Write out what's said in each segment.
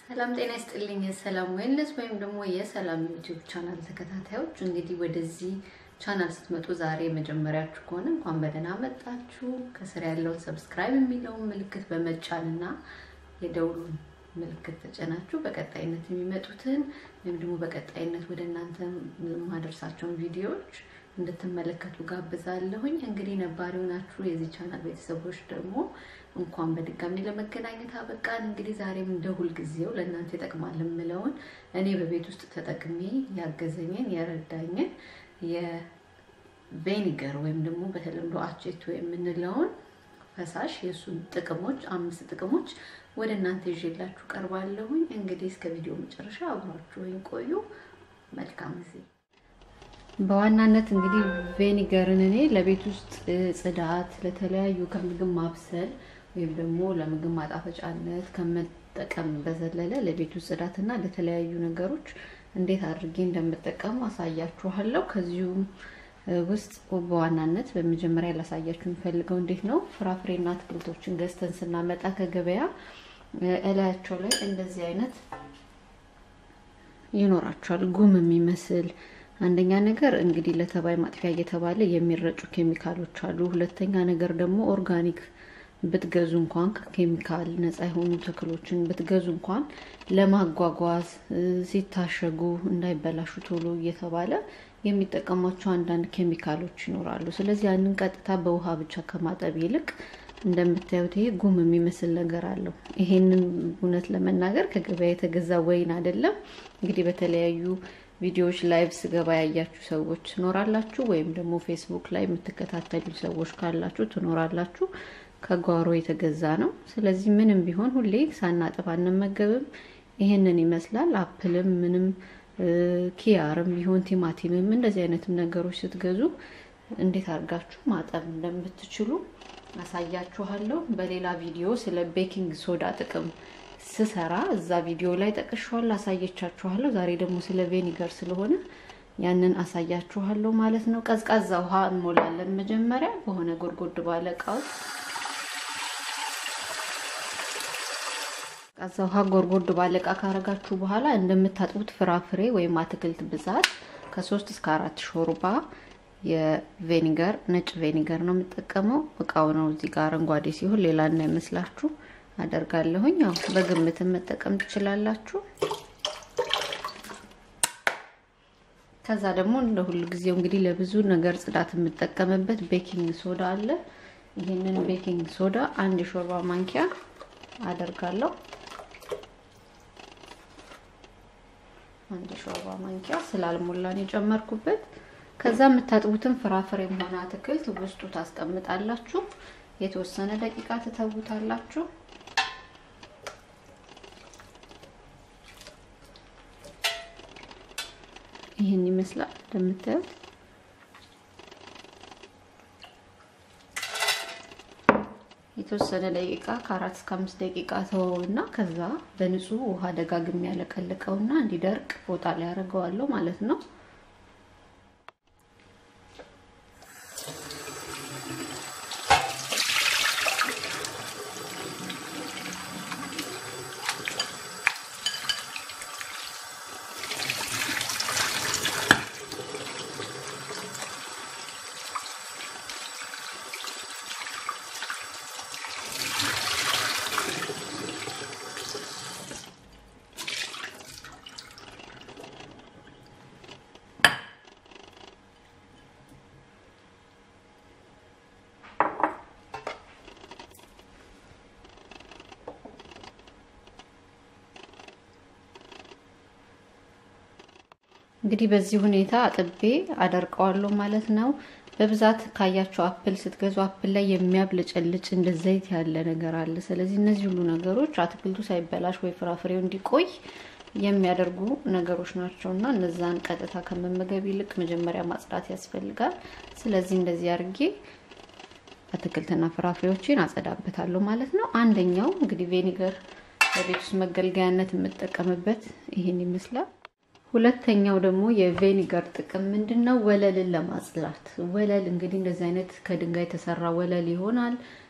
ሰላም ጤና ይስጥልኝ። የሰላም ዌልነስ ወይም ደግሞ የሰላም ዩቲዩብ ቻናል ተከታታዮች እንግዲህ ወደዚህ ቻናል ስትመጡ ዛሬ መጀመሪያችሁ ከሆነ እንኳን በደህና መጣችሁ። ከስር ያለውን ሰብስክራይብ የሚለውን ምልክት በመጫን እና የደውሉን ምልክት ተጨናችሁ በቀጣይነት የሚመጡትን ወይም ደግሞ በቀጣይነት ወደ እናንተ የማደርሳቸውን ቪዲዮዎች እንድትመለከቱ ጋብዛለሁኝ። እንግዲህ ነባሪ ሆናችሁ የዚህ ቻናል ቤተሰቦች ደግሞ እንኳን በድጋሚ ለመገናኘት አበቃን። እንግዲህ ዛሬም እንደ ሁልጊዜው ለእናንተ ይጠቅማል የምለውን እኔ በቤት ውስጥ ተጠቅሜ ያገዘኝን የረዳኝን የቬኒገር ወይም ደግሞ በተለምዶ አቼቶ የምንለውን ፈሳሽ የእሱን ጥቅሞች አምስት ጥቅሞች ወደ እናንተ ይዤላችሁ ቀርባለሁኝ። እንግዲህ እስከ ቪዲዮ መጨረሻ አብራችሁ ወይም ቆዩ። መልካም ጊዜ። በዋናነት እንግዲህ ቬኒገርን እኔ ለቤት ውስጥ ጽዳት፣ ለተለያዩ ከምግብ ማብሰል ወይም ደግሞ ለምግብ ማጣፈጫነት ከመጠቀም በዘለለ ለቤት ውስጥ ጽዳትና ለተለያዩ ነገሮች እንዴት አድርጌ እንደምጠቀሙ አሳያችኋለሁ። ከዚሁም ውስጥ በዋናነት በመጀመሪያ ላሳያችሁ የሚፈልገው እንዴት ነው ፍራፍሬና አትክልቶችን ገዝተን ስናመጣ ከገበያ እላያቸው ላይ እንደዚህ አይነት ይኖራቸዋል ጉም የሚመስል አንደኛ ነገር እንግዲህ ለተባይ ማጥፊያ እየተባለ የሚረጩ ኬሚካሎች አሉ። ሁለተኛ ነገር ደግሞ ኦርጋኒክ ብትገዙ እንኳን ከኬሚካል ነፃ የሆኑ ተክሎችን ብትገዙ እንኳን ለማጓጓዝ ሲታሸጉ እንዳይበላሹ ቶሎ እየተባለ የሚጠቀሟቸው አንዳንድ ኬሚካሎች ይኖራሉ። ስለዚህ ያንን ቀጥታ በውሃ ብቻ ከማጠብ ይልቅ እንደምታዩት ይሄ ጉም የሚመስል ነገር አለው። ይሄንን እውነት ለመናገር ከገበያ የተገዛ ወይን አይደለም። እንግዲህ በተለያዩ ቪዲዮዎች ላይቭ ስገባ ያያችሁ ሰዎች ትኖራላችሁ፣ ወይም ደግሞ ፌስቡክ ላይ የምትከታተሉ ሰዎች ካላችሁ ትኖራላችሁ። ከጓሮ የተገዛ ነው። ስለዚህ ምንም ቢሆን ሁሌ ሳናጥብ አንመገብም። ይሄንን ይመስላል። አፕልም ምንም ኪያርም ቢሆን ቲማቲምም እንደዚህ አይነትም ነገሮች ስትገዙ እንዴት አድርጋችሁ ማጠብ እንደምትችሉ አሳያችኋለሁ። በሌላ ቪዲዮ ስለ ቤኪንግ ሶዳ ጥቅም ስሰራ እዛ ቪዲዮ ላይ ጠቅሻለሁ፣ አሳየቻችኋለሁ። ዛሬ ደግሞ ስለ ቬኒገር ስለሆነ ያንን አሳያችኋለሁ ማለት ነው። ቀዝቃዛ ውሃ እንሞላለን። መጀመሪያ በሆነ ጎድጎድ ባለ እቃ ውስጥ ቀዝቃዛ ውሃ ጎድጎድ ባለ እቃ ካረጋችሁ በኋላ እንደምታጥቡት ፍራፍሬ ወይም አትክልት ብዛት ከሶስት እስከ አራት ሾርባ የቬኒገር ነጭ ቬኒገር ነው የምጠቀመው። እቃው ነው እዚህ ጋር አረንጓዴ ሲሆን ሌላ እንዳይመስላችሁ አደርጋለሁኝ። ያው በግምትን መጠቀም ትችላላችሁ። ከዛ ደግሞ እንደ ሁሉ ጊዜው እንግዲህ ለብዙ ነገር ጽዳት የምጠቀምበት ቤኪንግ ሶዳ አለ። ይህንን ቤኪንግ ሶዳ አንድ የሾርባ ማንኪያ አደርጋለሁ። አንድ የሾርባ ማንኪያ ስላልሞላን የጨመርኩበት። ከዛ የምታጥቡትን ፍራፍሬም ሆነ አትክልት ውስጡ ታስቀምጣላችሁ። የተወሰነ ደቂቃ ትተውታላችሁ። ይህን ይመስላል እንደምታዩት። የተወሰነ ደቂቃ ከአራት እስከ አምስት ደቂቃ ተወውና ከዛ በንጹህ ውሃ ደጋግሜ ያለቀልቀውና እንዲደርቅ ፎጣ ላይ ያደርገዋለሁ ማለት ነው። እንግዲህ በዚህ ሁኔታ አጥቤ አደርቀዋለሁ ማለት ነው። በብዛት ካያቸው አፕል ስትገዙ አፕል ላይ የሚያብለጨልጭ እንደ ዘይት ያለ ነገር አለ። ስለዚህ እነዚህ ሁሉ ነገሮች አትክልቱ ሳይበላሽ ወይ ፍራፍሬው እንዲቆይ የሚያደርጉ ነገሮች ናቸው እና እነዛን ቀጥታ ከመመገብ ይልቅ መጀመሪያ ማጽዳት ያስፈልጋል። ስለዚህ እንደዚህ አድርጌ አትክልትና ፍራፍሬዎችን አጸዳበታለሁ ማለት ነው። አንደኛው እንግዲህ ቬኒገር በቤት ውስጥ መገልገያነት የምጠቀምበት ይህን ይመስላል። ሁለተኛው ደግሞ የቬኒገር ጥቅም ምንድን ነው? ወለልን ለማጽዳት። ወለል እንግዲህ እንደዚህ አይነት ከድንጋይ የተሰራ ወለል ይሆናል።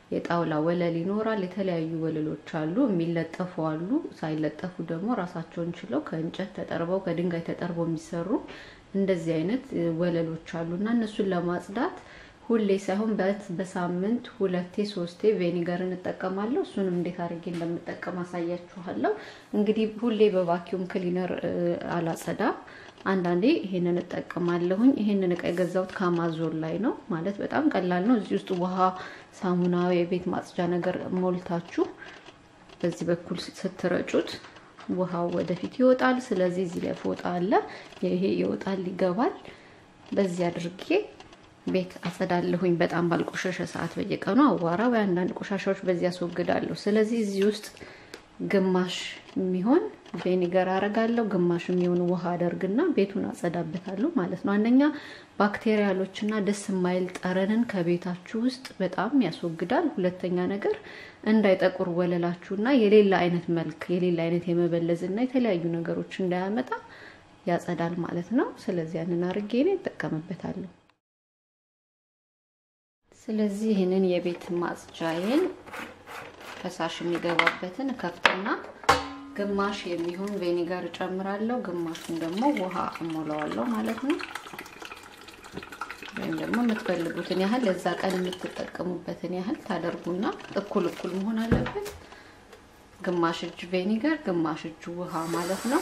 የጣውላ ወለል ይኖራል። የተለያዩ ወለሎች አሉ፣ የሚለጠፉ አሉ። ሳይለጠፉ ደግሞ ራሳቸውን ችለው ከእንጨት ተጠርበው ከድንጋይ ተጠርበው የሚሰሩ እንደዚህ አይነት ወለሎች አሉ እና እነሱን ለማጽዳት ሁሌ ሳይሆን በሳምንት ሁለቴ ሶስቴ ቬኒገር እንጠቀማለሁ። እሱንም እንዴት አድርጌ እንደምጠቀም አሳያችኋለሁ። እንግዲህ ሁሌ በቫኪዩም ክሊነር አላጸዳም። አንዳንዴ ይሄንን እጠቀማለሁኝ። ይሄንን እቃ የገዛሁት ከአማዞን ላይ ነው። ማለት በጣም ቀላል ነው። እዚህ ውስጥ ውሃ፣ ሳሙና፣ የቤት ማጽጃ ነገር ሞልታችሁ በዚህ በኩል ስትረጩት ውሃው ወደፊት ይወጣል። ስለዚህ እዚህ ላይ ፎጣ አለ። ይሄ ይወጣል፣ ይገባል። በዚህ አድርጌ ቤት አጸዳለሁኝ። በጣም ባልቆሸሸ ሰዓት በየቀኑ አዋራ ወይ አንዳንድ ቆሻሻዎች በዚህ አስወግዳለሁ። ስለዚህ እዚህ ውስጥ ግማሽ የሚሆን ቬኒገር አረጋለሁ፣ ግማሽ የሚሆን ውሃ አደርግና ቤቱን አጸዳበታለሁ ማለት ነው። አንደኛ ባክቴሪያሎችና ደስ የማይል ጠረንን ከቤታችሁ ውስጥ በጣም ያስወግዳል። ሁለተኛ ነገር እንዳይጠቁር ወለላችሁና የሌላ አይነት መልክ የሌላ አይነት የመበለዝና የተለያዩ ነገሮች እንዳያመጣ ያጸዳል ማለት ነው። ስለዚህ ያንን አርጌ እኔ እጠቀምበታለሁ። ስለዚህ ይህንን የቤት ማጽጃዬን ፈሳሽ የሚገባበትን ከፍትና ግማሽ የሚሆን ቬኒጋር እጨምራለሁ፣ ግማሹን ደግሞ ውሃ እሞላዋለሁ ማለት ነው። ወይም ደግሞ የምትፈልጉትን ያህል ለዛ ቀን የምትጠቀሙበትን ያህል ታደርጉና እኩል እኩል መሆን አለበት። ግማሽ እጅ ቬኒጋር፣ ግማሽ እጅ ውሃ ማለት ነው።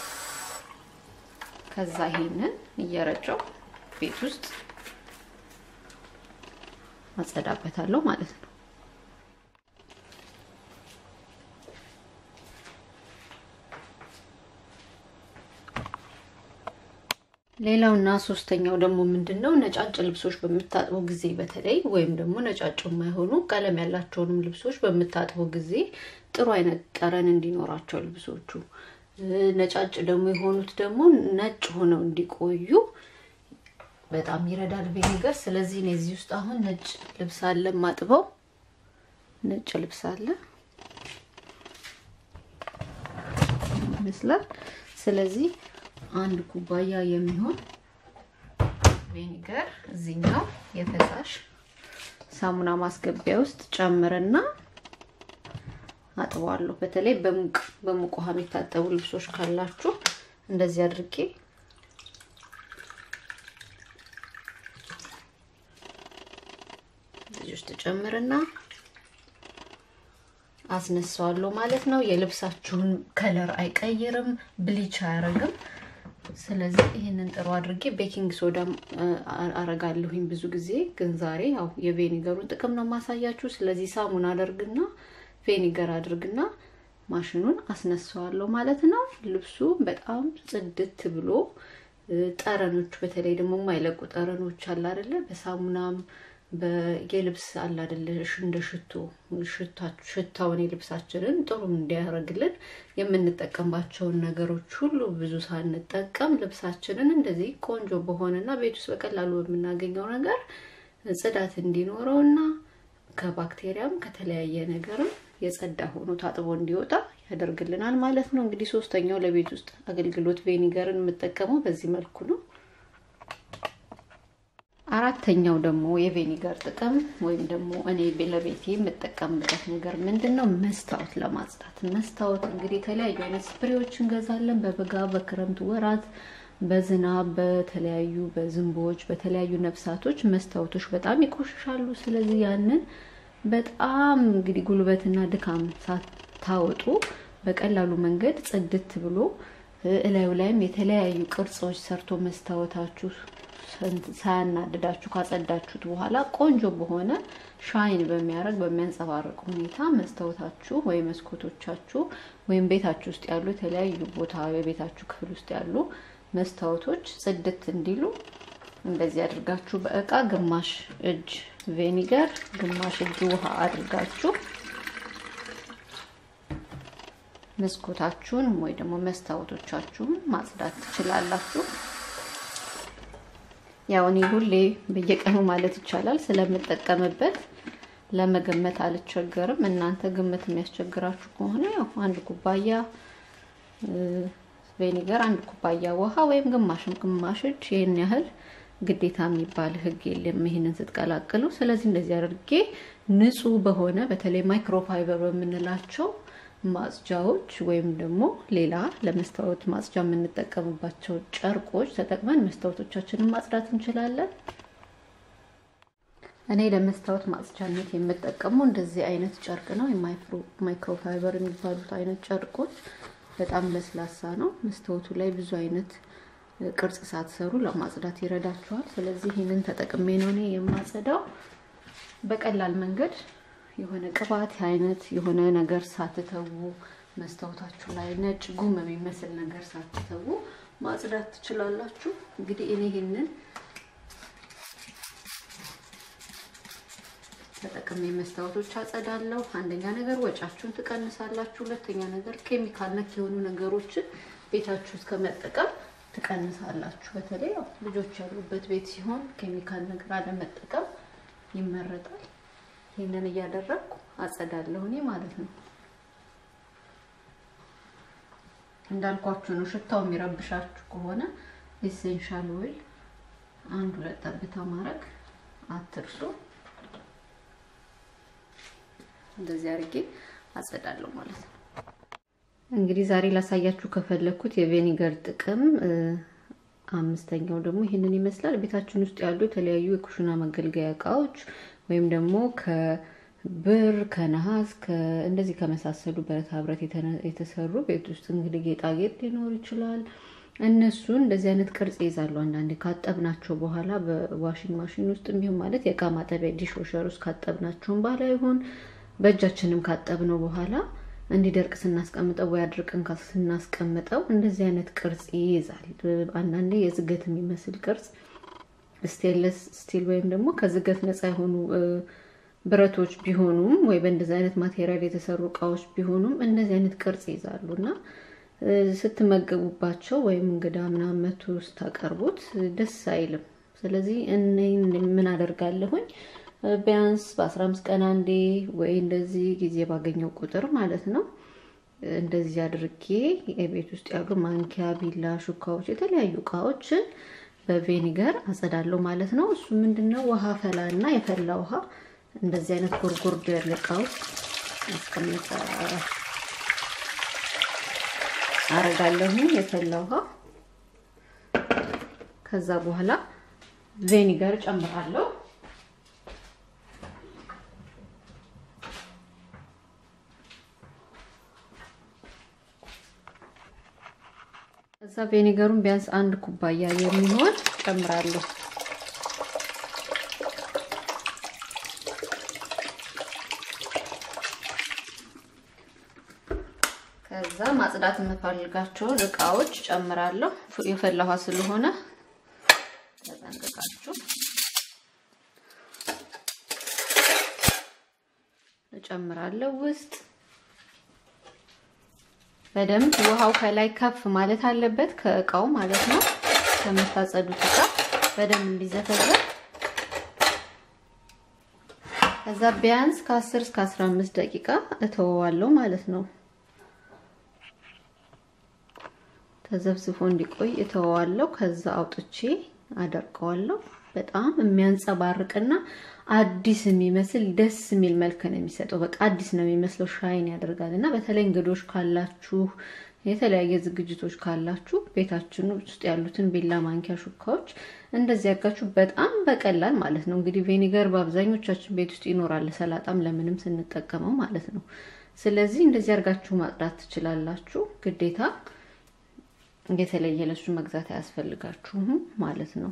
ከዛ ይሄንን እየረጨው ቤት ውስጥ አጸዳበታለሁ ማለት ነው። ሌላውና ሶስተኛው ደግሞ ምንድን ነው? ነጫጭ ልብሶች በምታጥቡ ጊዜ በተለይ ወይም ደግሞ ነጫጭ የማይሆኑ ቀለም ያላቸውንም ልብሶች በምታጥቡ ጊዜ ጥሩ አይነት ጠረን እንዲኖራቸው ልብሶቹ ነጫጭ ደግሞ የሆኑት ደግሞ ነጭ ሆነው እንዲቆዩ በጣም ይረዳል ቬኒገር። ስለዚህ እኔ እዚህ ውስጥ አሁን ነጭ ልብስ አለ ማጥበው ነጭ ልብስ አለ ይመስላል። ስለዚህ አንድ ኩባያ የሚሆን ቬኒገር እዚህኛው የፈሳሽ ሳሙና ማስገቢያ ውስጥ ጨምርና አጥበዋለሁ። በተለይ በሙቅ በሙቅ ውሃ የሚታጠቡ ልብሶች ካላችሁ እንደዚህ አድርጌ እዚህ ውስጥ ጨምርና አስነሳዋለሁ ማለት ነው። የልብሳችሁን ከለር አይቀይርም፣ ብሊች አያረግም። ስለዚህ ይህንን ጥሩ አድርጌ ቤኪንግ ሶዳ አረጋለሁኝ ብዙ ጊዜ። ግን ዛሬ ያው የቬኒገሩን ጥቅም ነው ማሳያችሁ። ስለዚህ ሳሙና አደርግና ቬኒገር አድርግና ማሽኑን አስነሳዋለሁ ማለት ነው። ልብሱ በጣም ጽድት ብሎ ጠረኖቹ በተለይ ደግሞ የማይለቁ ጠረኖች አለ አይደለ? በሳሙናም የልብስ አለ አይደለ? እንደ ሽቶ ሽታውን የልብሳችንን ጥሩ እንዲያደርግልን የምንጠቀምባቸውን ነገሮች ሁሉ ብዙ ሳንጠቀም ልብሳችንን እንደዚህ ቆንጆ በሆነና ቤት ውስጥ በቀላሉ በምናገኘው ነገር ጽዳት እንዲኖረውና ከባክቴሪያም ከተለያየ ነገርም የጸዳ ሆኖ ታጥቦ እንዲወጣ ያደርግልናል ማለት ነው። እንግዲህ ሶስተኛው ለቤት ውስጥ አገልግሎት ቬኒገርን የምጠቀመው በዚህ መልኩ ነው። አራተኛው ደግሞ የቬኒገር ጥቅም ወይም ደግሞ እኔ ለቤቴ የምጠቀምበት ነገር ምንድን ነው? መስታወት ለማጽዳት። መስታወት እንግዲህ የተለያዩ አይነት ስፕሬዎች እንገዛለን በበጋ በክረምት ወራት በዝናብ በተለያዩ በዝንቦች በተለያዩ ነፍሳቶች መስታወቶች በጣም ይቆሽሻሉ። ስለዚህ ያንን በጣም እንግዲህ ጉልበትና ድካም ሳታወጡ በቀላሉ መንገድ ጽድት ብሎ እላዩ ላይም የተለያዩ ቅርጾች ሰርቶ መስታወታችሁ ሳያናድዳችሁ ካጸዳችሁት በኋላ ቆንጆ በሆነ ሻይን በሚያደርግ በሚያንጸባርቅ ሁኔታ መስታወታችሁ ወይም መስኮቶቻችሁ ወይም ቤታችሁ ውስጥ ያሉ የተለያዩ ቦታ የቤታችሁ ክፍል ውስጥ ያሉ መስታወቶች ጽድት እንዲሉ እንደዚህ አድርጋችሁ በእቃ ግማሽ እጅ ቬኒገር ግማሽ እጅ ውሃ አድርጋችሁ መስኮታችሁን ወይ ደግሞ መስታወቶቻችሁን ማጽዳት ትችላላችሁ። ያው እኔ ሁሌ በየቀኑ ማለት ይቻላል ስለምጠቀምበት ለመገመት አልቸገርም። እናንተ ግምት የሚያስቸግራችሁ ከሆነ ያው አንድ ኩባያ ቬኒገር፣ አንድ ኩባያ ውሃ ወይም ግማሽም ግማሽ እጅ ይህን ያህል ግዴታ የሚባል ሕግ የለም ይህንን ስትቀላቅሉ። ስለዚህ እንደዚህ አድርጌ ንጹህ በሆነ በተለይ ማይክሮፋይበር በምንላቸው ማጽጃዎች ወይም ደግሞ ሌላ ለመስታወት ማጽጃ የምንጠቀምባቸው ጨርቆች ተጠቅመን መስታወቶቻችንን ማጽዳት እንችላለን። እኔ ለመስታወት ማጽጃነት የምጠቀመው እንደዚህ አይነት ጨርቅ ነው። ማይክሮፋይበር የሚባሉት አይነት ጨርቆች በጣም ለስላሳ ነው። መስታወቱ ላይ ብዙ አይነት ቅርጽ ሳትሰሩ ለማጽዳት ይረዳችኋል። ስለዚህ ይህንን ተጠቅሜ ነው እኔ የማጸዳው። በቀላል መንገድ የሆነ ቅባት አይነት የሆነ ነገር ሳትተዉ መስታወታችሁ ላይ ነጭ ጉም የሚመስል ነገር ሳትተዉ ማጽዳት ትችላላችሁ። እንግዲህ እኔ ይህንን ተጠቅሜ መስታወቶች አጸዳለሁ። አንደኛ ነገር ወጫችሁን ትቀንሳላችሁ። ሁለተኛ ነገር ኬሚካል ነክ የሆኑ ነገሮችን ቤታችሁ ውስጥ ከመጠቀም ትቀንሳላችሁ። በተለይ ያው ልጆች ያሉበት ቤት ሲሆን ኬሚካል ነገር አለመጠቀም ይመረጣል። ይህንን እያደረግኩ አጸዳለሁ እኔ ማለት ነው። እንዳልኳችሁ ነው። ሽታው የሚረብሻችሁ ከሆነ ኤሴንሻል ኦይል አንድ ሁለት ጠብታ ማድረግ አትርሱ። እንደዚህ አድርጌ አጸዳለሁ ማለት ነው። እንግዲህ ዛሬ ላሳያችሁ ከፈለኩት የቬኒገር ጥቅም አምስተኛው ደግሞ ይህንን ይመስላል። ቤታችን ውስጥ ያሉ የተለያዩ የኩሽና መገልገያ እቃዎች ወይም ደግሞ ከብር ከነሐስ እንደዚህ ከመሳሰሉ ብረታ ብረት የተሰሩ ቤት ውስጥ እንግዲህ ጌጣጌጥ ሊኖር ይችላል። እነሱን እንደዚህ አይነት ቅርጽ ይይዛሉ። አንዳንዴ ካጠብናቸው በኋላ በዋሽንግ ማሽን ውስጥ ቢሆን ማለት የእቃ ማጠቢያ ዲሽወሸር ውስጥ ካጠብናቸውን በኋላ ይሆን በእጃችንም ካጠብነው በኋላ እንዲደርቅ ስናስቀምጠው ወይ አድርቀን ስናስቀምጠው እንደዚህ አይነት ቅርጽ ይይዛል። አንዳንዴ የዝገት የሚመስል ቅርጽ ስቴንለስ ስቲል ወይም ደግሞ ከዝገት ነፃ የሆኑ ብረቶች ቢሆኑም ወይ በእንደዚህ አይነት ማቴሪያል የተሰሩ እቃዎች ቢሆኑም እንደዚህ አይነት ቅርጽ ይይዛሉ እና ስትመገቡባቸው ወይም እንግዳ ምናምን መቶ ስታቀርቡት ደስ አይልም። ስለዚህ እኔ ምን አደርጋለሁኝ ቢያንስ በአስራ አምስት ቀን አንዴ ወይ እንደዚህ ጊዜ ባገኘው ቁጥር ማለት ነው እንደዚህ አድርጌ የቤት ውስጥ ያሉ ማንኪያ፣ ቢላ፣ ሹካዎች፣ የተለያዩ እቃዎችን በቬኒገር አጸዳለሁ ማለት ነው። እሱ ምንድነው ውሃ ፈላ እና የፈላ ውሃ እንደዚህ አይነት ጎርጎርዶ ያለ እቃ ውስጥ አስቀምጠ አረጋለሁ የፈላ ውሃ ከዛ በኋላ ቬኒገር ጨምራለሁ። ከዛ ቬኒገሩን ቢያንስ አንድ ኩባያ የሚሆን ጨምራለሁ። ከዛ ማጽዳት የምፈልጋቸውን እቃዎች ጨምራለሁ። የፈላ ውሃ ስለሆነ ተጠንቅቃችሁ እጨምራለሁ ውስጥ በደንብ ውሃው ከላይ ከፍ ማለት አለበት ከእቃው ማለት ነው። ከምታጸዱት እቃ በደንብ እንዲዘፈዘፍ ከዛ ቢያንስ ከ10 እስከ 15 ደቂቃ እተወዋለሁ ማለት ነው። ተዘፍዝፎ እንዲቆይ እተወዋለሁ። ከዛ አውጥቼ አደርቀዋለሁ። በጣም የሚያንጸባርቅና አዲስ የሚመስል ደስ የሚል መልክ ነው የሚሰጠው። በቃ አዲስ ነው የሚመስለው፣ ሻይን ያደርጋል እና በተለይ እንግዶች ካላችሁ የተለያየ ዝግጅቶች ካላችሁ ቤታችን ውስጥ ያሉትን ቢላ፣ ማንኪያ፣ ሹካዎች እንደዚህ ያርጋችሁ በጣም በቀላል ማለት ነው። እንግዲህ ቬኒገር በአብዛኞቻችን ቤት ውስጥ ይኖራል፣ ሰላጣም ለምንም ስንጠቀመው ማለት ነው። ስለዚህ እንደዚህ ያርጋችሁ ማጽዳት ትችላላችሁ። ግዴታ የተለየ ለሱ መግዛት አያስፈልጋችሁም ማለት ነው።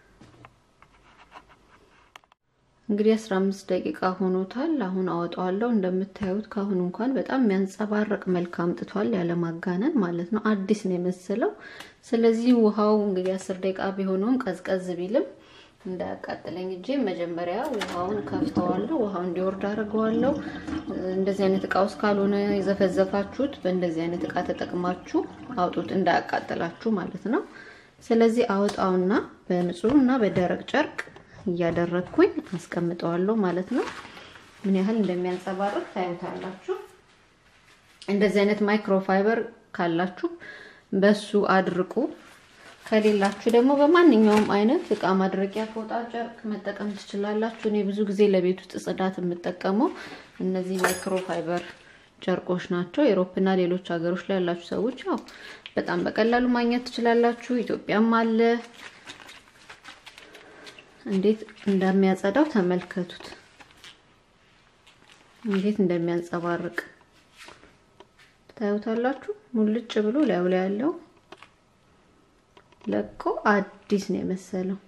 እንግዲህ 15 ደቂቃ ሆኖታል። አሁን አወጣዋለሁ። እንደምታዩት ካሁን እንኳን በጣም የሚያንጸባርቅ መልክ አምጥቷል፣ ያለማጋነን ማለት ነው። አዲስ ነው የመሰለው። ስለዚህ ውሃው እንግዲህ 10 ደቂቃ ቢሆነውም ቀዝቀዝ ቢልም እንዳያቃጥለኝ እጄ መጀመሪያ ውሃውን ከፍተዋለሁ። ውሃው እንዲወርድ አድርገዋለሁ። እንደዚህ አይነት እቃ ውስጥ ካልሆነ የዘፈዘፋችሁት በእንደዚህ አይነት እቃ ተጠቅማችሁ አውጡት፣ እንዳያቃጥላችሁ ማለት ነው። ስለዚህ አወጣውና በንጹህ እና በደረቅ ጨርቅ እያደረግኩኝ አስቀምጠዋለሁ ማለት ነው። ምን ያህል እንደሚያንጸባርቅ ታዩታላችሁ። እንደዚህ አይነት ማይክሮፋይበር ካላችሁ በሱ አድርቁ። ከሌላችሁ ደግሞ በማንኛውም አይነት እቃ ማድረቂያ ፎጣ፣ ጨርቅ መጠቀም ትችላላችሁ። እኔ ብዙ ጊዜ ለቤት ውስጥ ጽዳት የምጠቀመው እነዚህ ማይክሮፋይበር ጨርቆች ናቸው። ኤሮፕና ሌሎች ሀገሮች ላይ ያላችሁ ሰዎች ያው በጣም በቀላሉ ማግኘት ትችላላችሁ። ኢትዮጵያም አለ። እንዴት እንደሚያጸዳው ተመልከቱት። እንዴት እንደሚያንጸባርቅ ታዩታላችሁ። ሙልጭ ብሎ ላዩ ላይ ያለው ለቆ አዲስ ነው የመሰለው።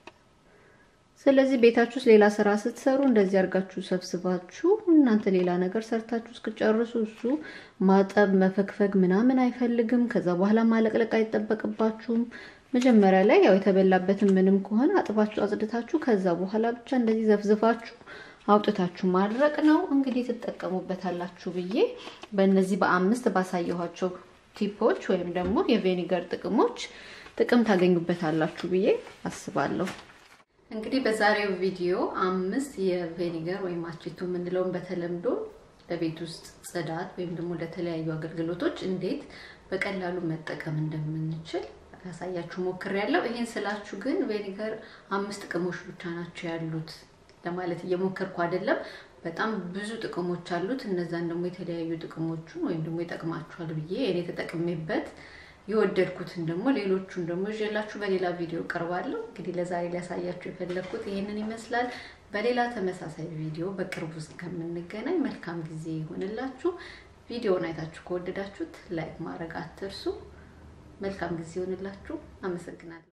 ስለዚህ ቤታችሁ ውስጥ ሌላ ስራ ስትሰሩ እንደዚህ አድርጋችሁ ሰብስባችሁ እናንተ ሌላ ነገር ሰርታችሁ እስክጨርሱ እሱ ማጠብ መፈግፈግ ምናምን አይፈልግም። ከዛ በኋላ ማለቅለቅ አይጠበቅባችሁም። መጀመሪያ ላይ ያው የተበላበትን ምንም ከሆነ አጥባችሁ አጽድታችሁ ከዛ በኋላ ብቻ እንደዚህ ዘፍዝፋችሁ አውጥታችሁ ማድረቅ ነው። እንግዲህ ትጠቀሙበታላችሁ ብዬ በእነዚህ በአምስት ባሳየኋቸው ቲፖች ወይም ደግሞ የቬኒገር ጥቅሞች ጥቅም ታገኙበታላችሁ ብዬ አስባለሁ። እንግዲህ በዛሬው ቪዲዮ አምስት የቬኒገር ወይም አቼቶ የምንለውን በተለምዶ ለቤት ውስጥ ጽዳት ወይም ደግሞ ለተለያዩ አገልግሎቶች እንዴት በቀላሉ መጠቀም እንደምንችል ያሳያችሁ ሞክሬያለሁ። ይሄን ስላችሁ ግን ቬኒገር አምስት ጥቅሞች ብቻ ናቸው ያሉት ለማለት እየሞከርኩ አይደለም። በጣም ብዙ ጥቅሞች አሉት። እነዛን ደግሞ የተለያዩ ጥቅሞቹን ወይም ደግሞ ይጠቅማችኋል ብዬ እኔ ተጠቅሜበት የወደድኩትን ደግሞ ሌሎቹን ደግሞ ይዤላችሁ በሌላ ቪዲዮ ቀርባለሁ። እንግዲህ ለዛሬ ሊያሳያችሁ የፈለግኩት ይህንን ይመስላል። በሌላ ተመሳሳይ ቪዲዮ በቅርቡ እስከምንገናኝ መልካም ጊዜ ይሆንላችሁ። ቪዲዮውን አይታችሁ ከወደዳችሁት ላይክ ማድረግ አትርሱ። መልካም ጊዜ ይሆንላችሁ። አመሰግናለሁ።